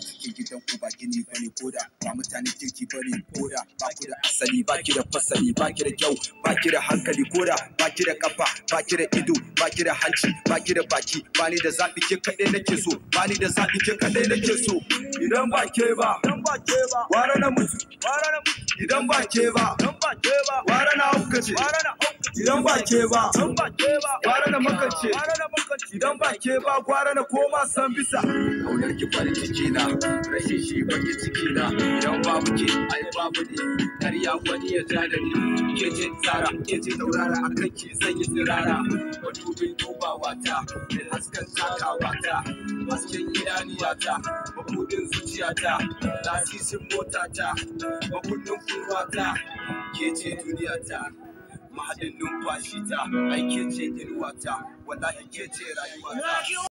cike gidan ku ba gini bane koda ba mutane kirki bane koda ba ku da asali ba ki da fasali ba ki da kyau ba ki da hankali koda ba ki da kafa ba ki da ido ba ki da hanci ba ki da baki ba ni da zaɓi ke kaɗai nake so ba ni da zaɓi ke kaɗai nake so idan ba ke ba wara na mutu idan ba ke ba wara na haukace idan ba ke ba wara na makance idan ba ke ba gwara na koma san bisa kaunar ki farin ciki na rashin shi baki ciki na idan babu ke ai babu ne karya wani ya ja da ni ke ce tsara ke ce taurara a kan ki zan yi tsirara madubin dubawa ta da hasken takawa ta hasken idaniyata mabudin zuciyata lasisin motata makullin kurwata ke ce duniyata mahadin numfashi ta ai ke ce inuwata wallahi ke ce rayuwata